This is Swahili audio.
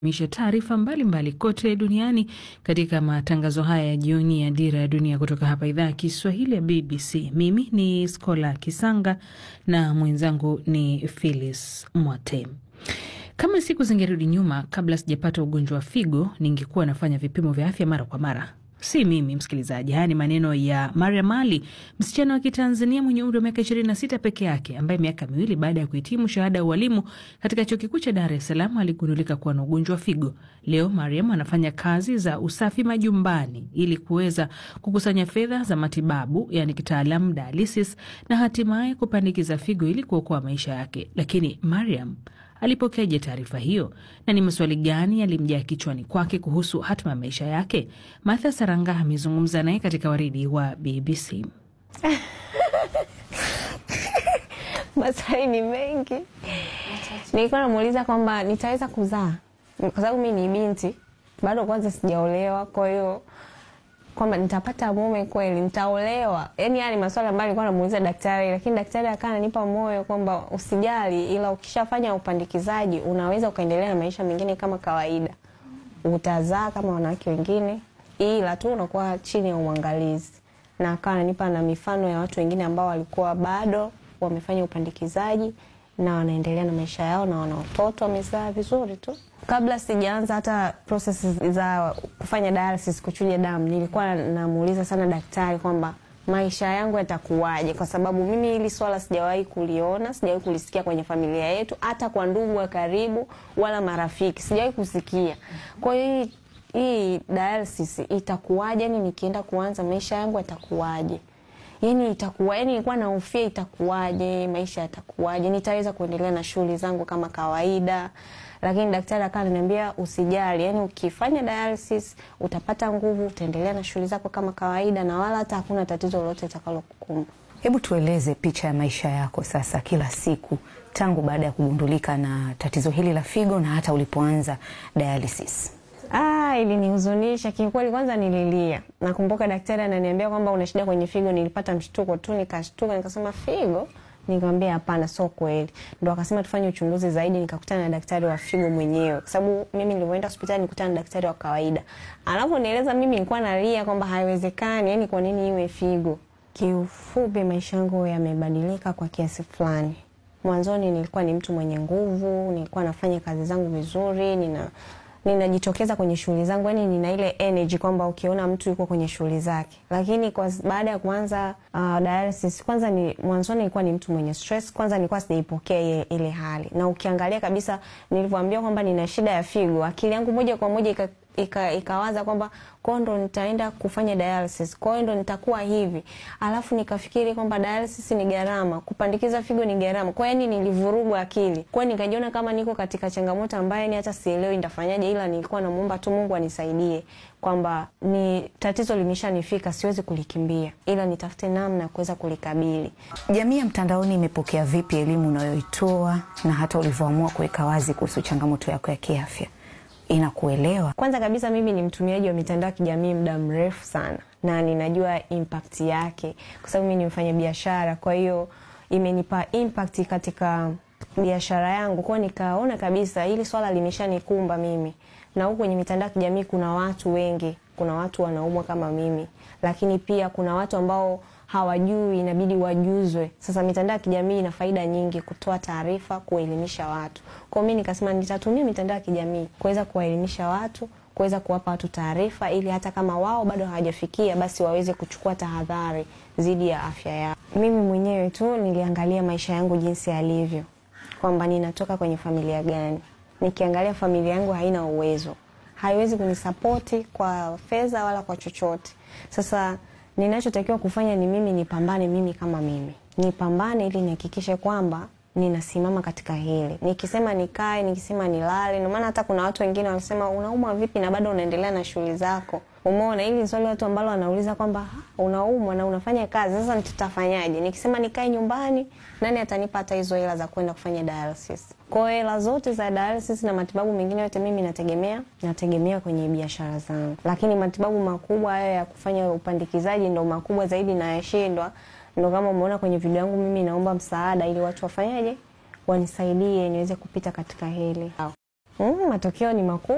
misha taarifa mbalimbali kote duniani katika matangazo haya ya jioni ya Dira ya Dunia kutoka hapa idhaa ya Kiswahili ya BBC. Mimi ni Skola Kisanga na mwenzangu ni Phyllis Mwate. Kama siku zingerudi nyuma, kabla sijapata ugonjwa wa figo, ningekuwa nafanya vipimo vya afya mara kwa mara. Si mimi msikilizaji, haya ni maneno ya Mariam Ali, msichana wa Kitanzania mwenye umri wa miaka 26 peke yake, ambaye miaka miwili baada ya kuhitimu shahada ya ualimu katika chuo kikuu cha Dar es Salaam aligundulika kuwa na ugonjwa wa figo. Leo Mariam anafanya kazi za usafi majumbani ili kuweza kukusanya fedha za matibabu, yani kitaalamu dialysis, na hatimaye kupandikiza figo ili kuokoa maisha yake. Lakini Mariam alipokeaje taarifa hiyo na ni maswali gani yalimjaa kichwani kwake kuhusu hatima ya maisha yake? Martha Saranga amezungumza naye katika waridi wa BBC. Maswali ni mengi. Nilikuwa namuuliza kwamba nitaweza kuzaa, kwa sababu mi ni binti bado, kwanza sijaolewa, kwa hiyo kwamba nitapata mume kweli, nitaolewa. Yani haya ni maswali ambayo nilikuwa namuuliza daktari, lakini daktari akawa ananipa moyo kwamba usijali, ila ukishafanya upandikizaji unaweza ukaendelea na maisha mengine kama kawaida, utazaa kama wanawake wengine, ila tu unakuwa chini ya uangalizi. Na akawa ananipa na mifano ya watu wengine ambao walikuwa bado wamefanya upandikizaji na wanaendelea na maisha yao na wana watoto wamezaa vizuri tu. Kabla sijaanza hata process za kufanya dialysis, kuchuja damu, nilikuwa namuuliza sana daktari kwamba maisha yangu yatakuwaje, kwa sababu mimi hili swala sijawahi kuliona, sijawahi kulisikia kwenye familia yetu, hata kwa ndugu wa karibu wala marafiki sijawahi kusikia. Kwa hiyo hii hii dialysis itakuwaje? Yani nikienda kuanza maisha yangu yatakuwaje? Yani itakuwa yani, nilikuwa nahofia itakuwaje, maisha yatakuwaje, nitaweza kuendelea na shughuli zangu kama kawaida. Lakini daktari akawa ananiambia usijali, yani ukifanya dialysis utapata nguvu, utaendelea na shughuli zako kama kawaida, na wala hata hakuna tatizo lolote litakalokukumba. Hebu tueleze picha ya maisha yako sasa, kila siku tangu baada ya kugundulika na tatizo hili la figo na hata ulipoanza dialysis. Ah, ilinihuzunisha kiukweli. Kwanza nililia. Nakumbuka daktari ananiambia kwamba una shida kwenye figo. Nilipata mshtuko tu, nikashtuka, nikasema figo? Nikamwambia hapana, sio kweli. Ndo akasema tufanye uchunguzi zaidi. Nikakutana na daktari wa figo mwenyewe, kwa sababu mimi nilivyoenda hospitali nikutana na daktari wa kawaida. Anavyonieleza mimi nilikuwa nalia kwamba haiwezekani, yani kwa nini iwe figo? Kiufupi, maisha yangu yamebadilika kwa kiasi fulani. Mwanzoni nilikuwa ni mtu mwenye nguvu, nilikuwa nafanya kazi zangu vizuri, nina ninajitokeza kwenye shughuli zangu, yani nina ile energy kwamba ukiona mtu yuko kwenye shughuli zake. Lakini kwa baada ya kuanza uh, dialysis, kwanza ni mwanzoni nilikuwa ni mtu mwenye stress. Kwanza nilikuwa sijaipokea ile, ile hali, na ukiangalia kabisa nilivyoambiwa kwamba nina shida ya figo, akili yangu moja kwa moja ika ika ikawaza kwamba kwao ndo nitaenda kufanya dialysis, kwao ndo nitakuwa hivi. Alafu nikafikiri kwamba dialysis ni gharama, kupandikiza figo ni gharama. Kwa yani nilivurugwa akili, kwa nikajiona kama niko katika changamoto ambayo ni hata sielewi nitafanyaje, ila nilikuwa namuomba tu Mungu anisaidie kwamba ni tatizo limeshanifika, siwezi kulikimbia, ila nitafute namna ya kuweza kulikabili. Jamii ya mtandaoni imepokea vipi elimu unayoitoa na hata ulivyoamua kuweka wazi kuhusu changamoto yako ya kiafya? Inakuelewa? Kwanza kabisa mimi ni mtumiaji wa mitandao ya kijamii muda mrefu sana, na ninajua impact yake kwa sababu mimi ni mfanya biashara. Kwa hiyo imenipa impact katika biashara yangu, kwa nikaona kabisa hili swala limeshanikumba mimi, na huku kwenye mitandao ya kijamii kuna watu wengi, kuna watu wanaumwa kama mimi, lakini pia kuna watu ambao hawajui inabidi wajuzwe. Sasa mitandao ya kijamii ina faida nyingi, kutoa taarifa, kuelimisha watu. Kwa mimi nikasema nitatumia mitandao ya kijamii kuweza kuwaelimisha watu, kuweza kuwapa watu taarifa, ili hata kama wao bado hawajafikia, basi waweze kuchukua tahadhari dhidi ya afya yao. Mimi mwenyewe tu niliangalia maisha yangu jinsi yalivyo, kwamba ninatoka kwenye familia gani. Nikiangalia familia yangu haina uwezo, haiwezi kunisapoti kwa fedha wala kwa chochote. Sasa ninachotakiwa kufanya ni mimi nipambane, mimi kama mimi nipambane, ili nihakikishe kwamba ninasimama katika hili. Nikisema nikae, nikisema nilale. Ndio maana hata kuna watu wengine wanasema unaumwa vipi na bado unaendelea na shughuli zako? Umeona, hili ni swali watu ambalo wanauliza kwamba unaumwa na unafanya kazi, sasa tutafanyaje? Nikisema nikae nyumbani, nani atanipa hata hizo hela za kwenda kufanya dialysis? Kwa hiyo hela zote za dialysis na matibabu mengine yote mimi nategemea nategemea kwenye biashara zangu, lakini matibabu makubwa hayo ya kufanya upandikizaji ndo makubwa zaidi na yashindwa. Ndo kama umeona kwenye video yangu, mimi naomba msaada ili watu wafanyaje, wanisaidie niweze kupita katika hili. Mm, matokeo ni makubwa.